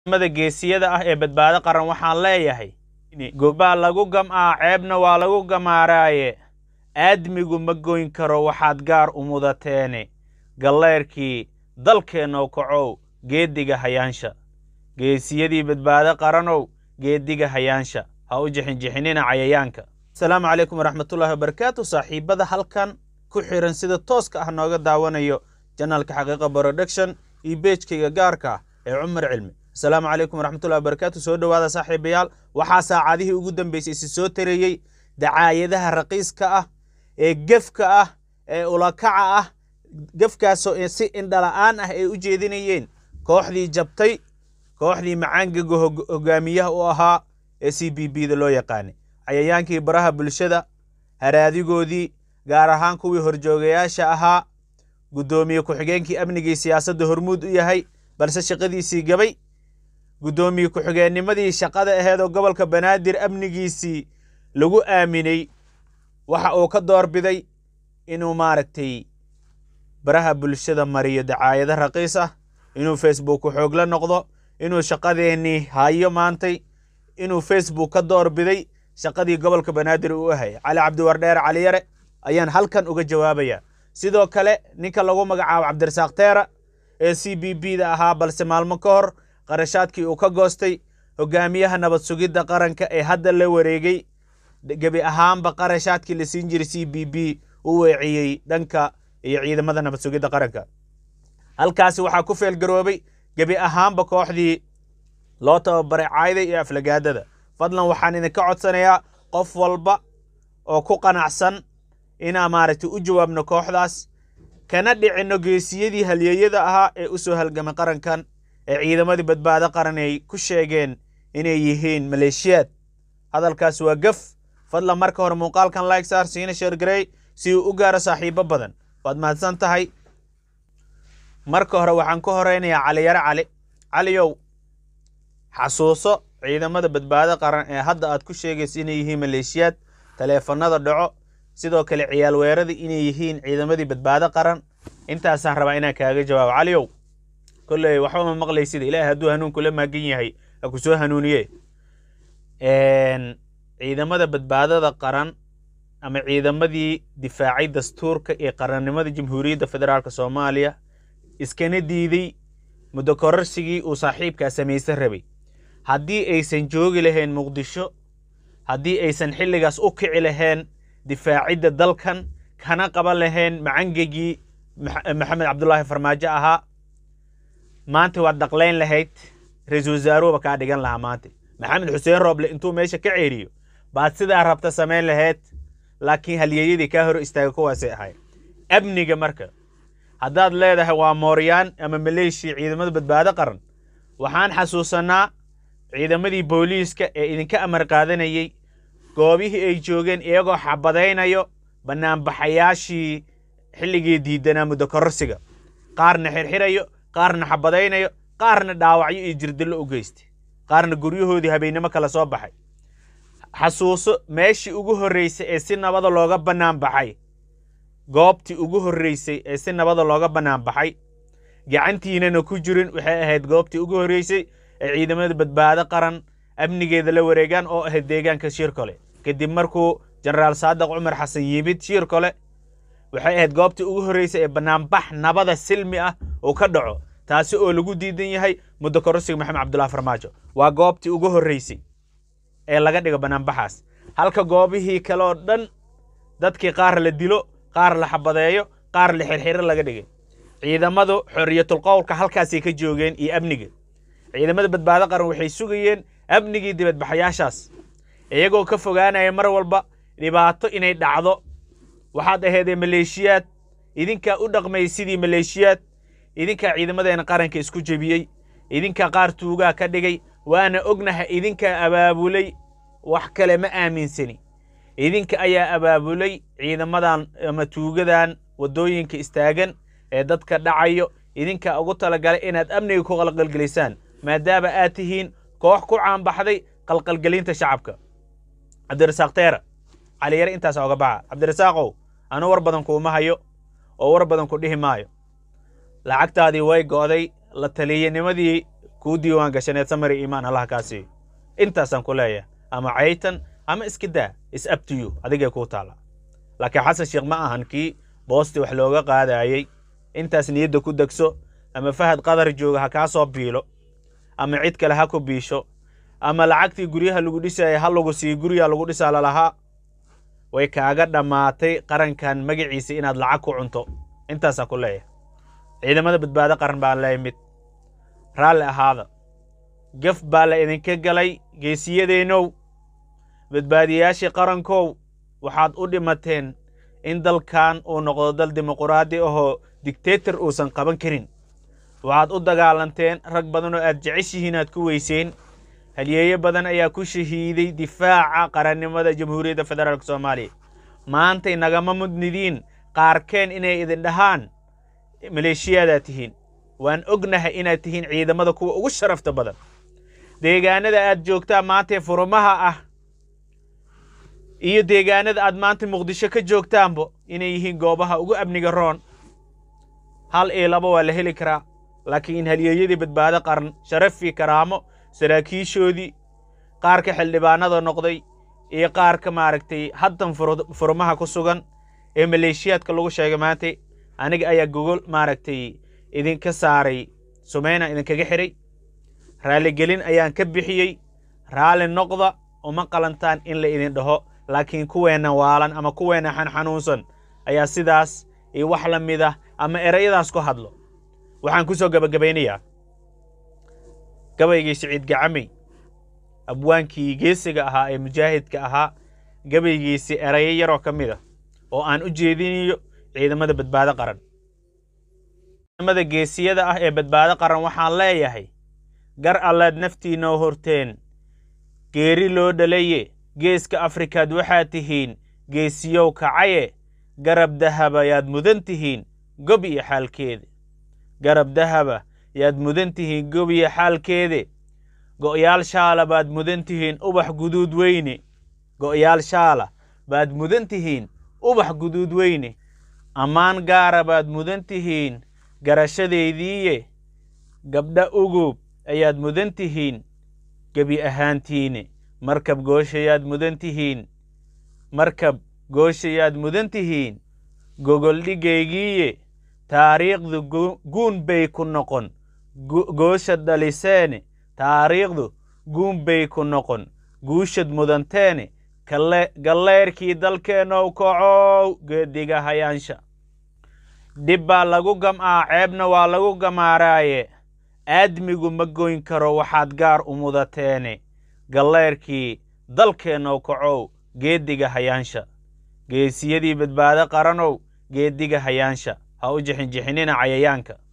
mada geesiyada ah ee badbaado qaran waxaan leeyahay gobbaa lagu gam'aa ceebna waa lagu gamaaraaye aadmigu ma goyn karo waxaad gaar u mudateene galleyrkii dalkeennow kacow geeddiga hayaansha geesiyadii badbaado qaranow geeddiga hayaansha ha u jixinjixinina cayayaanka asalaamu calaykum waraxmatullaahi wabarakaatu saaxiibbada halkan ku xiran sida tooska ah nooga daawanayo janaalka xaqiiqa production iyo beejkayga gaarka ah ee cumar cilmi asalaamu calaykum waraxmatullahi wabarakaatu soo dhowaada saaxiibayaal waxaa saacadihii ugu dambeysay isi soo tareeyey dacaayadaha raqiiska ah ee gefka ah ee ulakaca ah gefkaasoo si indhala'aan ah ay u jeedinayeen kooxdii jabtay kooxdii macaangaga hogaamiyaha u ahaa ee c b b da loo yaqaanay cayayaankii baraha bulshada haraadigoodii gaar ahaan kuwii horjoogayaasha ahaa guddoomiye ku-xigeenkii amnigii siyaasadda hormuud u yahay balse shaqadiisii gabay guddoomiye ku-xigeennimadii shaqada aheed oo gobolka banaadir amnigiisii lagu aaminay waxa uu ka doorbiday inuu maaragtay baraha bulshada mariyo dacaayado raqiis ah inuu facebook ku xoogla noqdo inuu shaqadeennii hayo maantay inuu facebook ka doorbiday shaqadii gobolka banaadir uu ahayay cali cabdiwardheer caliyare ayaan halkan uga jawaabayaa sidoo kale ninka lagu magacaabo cabdirasaaq teera ee c b b da ahaa balse maalmo ka hor qarashaadkii uu ka goostay hogaamiyaha nabad sugidda qaranka ee hadda la wareegay gebi ahaanba qarashaadkii la siin jiray c b b u weeciyey dhanka iyo ciidamada nabad sugidda qaranka halkaasi waxaa ku feelgaroobay gebi ahaanba kooxdii loo tababaray caayda iyo aflagaadada fadlan waxaan idinka codsanayaa qof walba oo ku qanacsan inaa maaragtay u jawaabno kooxdaas kana dhicinno geesiyadii halyeeyada ahaa ee u soo halgamay qarankan ee ciidamadii badbaado qaran ay ku sheegeen inay yihiin maleeshiyaad hadalkaas waa gaf fadlan marka hore muuqaalkan like saar siina sheergarey si uu u gaaro saaxiibo badan waad mahadsan tahay marka hore waxaan ka horeynayaa caliyare cali caliyow xasuuso ciidamada badbaado qaran ee hadda aad ku sheegaysa inay yihiin maleeshiyaad taleefanada dhaco sidoo kale ciyaal weerada inay yihiin ciidamadii badbaado qaran intaasaan rabaa inaan kaaga jawaabo caliyow kolley waxba ma maqlaysida ilaahay hadduu hanuun kula maagan yahay ha ku soo hanuuniye ciidamada badbaadada qaran ama ciidamadii difaacay dastuurka ee qarannimada jamhuuriyadda federaalk soomaaliya iskana diiday muddo kororsigii uu saaxiibkaa samaysan rabay haddii aysan joogi lahayn muqdisho haddii aysan xilligaas u kici lahayn difaacidda dalkan kana qaban lahayn macangegii maxamed cabdulaahi farmaajo ahaa maanta waad dhaqlayn lahayd ra-iisul wasaaruhuba kaa dhigan lahaa maanta maxamed xuseen rooble intuu meesha ka ceeriyo baad sidaa rabta samayn lahayd laakiin halyeeyadii kaa hor istaaga kuwaasay ahayd amniga marka haddaad leedahay waa mooryaan ama maleeshiya ciidamada badbaado qaran waxaan xasuusanaa ciidamadii booliiska ee idinka amar qaadanayey goobihii ay joogeen iyagoo xabadaynayo bannaanbaxayaashii xilligii diidanaa muddo kororsiga qaarna xirxirayo qaarna xabadaynayo qaarna dhaawacyo iyo jirdillo u geystay qaarna guryahoodii habeennimo kala soo baxay xasuuso meeshii ugu horreysay ee si nabada looga bannaan baxay goobtii ugu horreysay ee si nabada looga bannaan baxay gacantiinana ku jirin waxay ahayd goobtii ugu horreysay ee ciidamada badbaado qaran amnigeeda la wareegaan oo ahayd deegaanka shiirkole kadib markuu jenaraal saadiq cumar xasan yimid shiirkole waxay ahayd goobtii ugu horreysay ee bannaanbax nabada silmi ah uu ka dhaco taasi oo lagu diidan yahay muddo kororsiga maxamed cabdullahi farmaajo waa goobtii ugu horreysay ee laga dhigo bannaanbaxaas halka goobihii kale oo dhan dadkii qaar la dilo qaar la xabadeeyo qaar la xirxiro laga dhigay ciidamadu xorriyatul qowlka halkaasay ka joogeen iyo amniga ciidamada badbaado qaran waxay sugayeen amnigii dibadbaxayaashaas iyagoo ka fogaanaya mar walba dhibaato inay dhacdo waxaad aheedee maleeshiyaad idinkaa u dhaqmay sidii maleeshiyaad idinkaa ciidamadeena qaranka isku jebiyey idinkaa qaar tuugaa ka dhigay waana ognaha idinkaa abaabulay wax kale ma aaminsani idinka ayaa abaabulay ciidamadan ama tuugadan waddooyinka istaagan ee dadka dhacayo idinkaa ugu talagalay inaad amniga ku qalqalgelisaan maadaama aad tihiin koox ku caanbaxday qalqalgelinta shacabka cabdirasaaq teera caliyare intaas oga baxa cabdirasaaqow anu war badan kuuma hayo oo war badan ku dhihi maayo lacagtaadii way go'day la taliyanimadii kuu diiwaan gashaneed samari iimaan allaha kaa siiyo intaasaan ku leeyahay ama caytan ama iska daa is abtiyu adigay kuu taalla laakiin xasan sheekh ma ahan kii boosti wax looga qaadayey intaas niyadda ku degso ama fahad qadar jooga ha kaa soo biilo ama cid kale ha ku biisho ama lacagtii guryaha lagu dhisaya ha lagu siiyo guryaa lagu dhisaa lalahaa way kaaga dhammaatay qarankan magaciisa inaad lacag ku cunto intaasaan ku leeyahay ciidamada badbaado qaran baan leeyahay mid raalli ahaada gaf baa la idinka galay geesiyadeennow badbaadiyayaashii qarankow waxaad u dhimateen in dalkan uu noqdo dal dimuquraadi ahoo digteetar uusan qaban karin waxaad u dagaalanteen rag badan oo aad jeceshihiin aad ku weyseen halyeeyo badan ayaa ku shahiiday difaaca qarannimada jamhuuriyadda federaalk soomaaliya maantay nagama mudnidiin qaarkeen inay idin dhahaan maleeshiyaadaa tihiin waan ognahay inaad tihiin ciidamada kuwa ugu sharafta badan deegaanada aad joogtaa maantee furumaha ah iyo deegaanada aad maanta muqdisho ka joogtaanbo inay yihiin goobaha ugu amniga roon hal iyo laba waa la heli karaa laakiin halyeeyadii badbaado qaran sharafii karaamo saraakiishoodii qaarka xildhibaanada noqday iyo qaarka maaragtay haddan furumaha ku sugan ee maleeshiyaadka lagu sheegay maanta aniga ayaa gogol maaragtay idinka saaray sumeyna idinkaga xidhay raaligelin ayaan ka bixiyey raalli noqda uma qalantaan in la idin dhaho laakiin kuweenna waalan ama kuweenna xanxanuunsan ayaa sidaas iyo wax la mid ah ama erayadaas ku hadlo waxaan ku soo gebagabaynayaa gabaygii siciid gacamey abwaankii geesiga ahaa ee mujaahidka ahaa gabaygiisi erayo yaroo ka mid a oo aan u jeedinayo ciidamada badbaado qaran ciidamada geesiyada ah ee badbaado qaran waxaan leeyahay gar allaad naftiinoo horteen geeri loo dhalaye geeska afrikaad waxaad tihiin geesiyow kacaye garab dahaba yaad mudan tihiin gob iyo xaalkeede garab dahaba yaad mudan tihiin gob iyo xaalkeede go'yaal shaala baad mudan tihiin ubax guduud weyne go'yaal shaala baad mudan tihiin ubax guduud weyne ammaan gaara baad mudan tihiin garashadaydiiye gabdha ugub ayaad mudan tihiin gebi ahaantiine markab gooshayaad mudan tihiin markab gooshayaad mudan tihiin gogoldhigaygiiye taariikhdu guun bay ku noqon goosha dhaliseene taariikhdu guun bay ku noqon guushad mudanteene galleyrkii dalkeennow kacow geediga hayaansha dhib baa lagu gam'aa ceebna waa lagu gamaaraaye aadmigu ma goyn karo waxaad gaar u mudateene galleyrkii dalkeennow kacow geediga hayaansha geesiyadii badbaado qaranow geediga hayaansha ha u jixinjixinina cayayaanka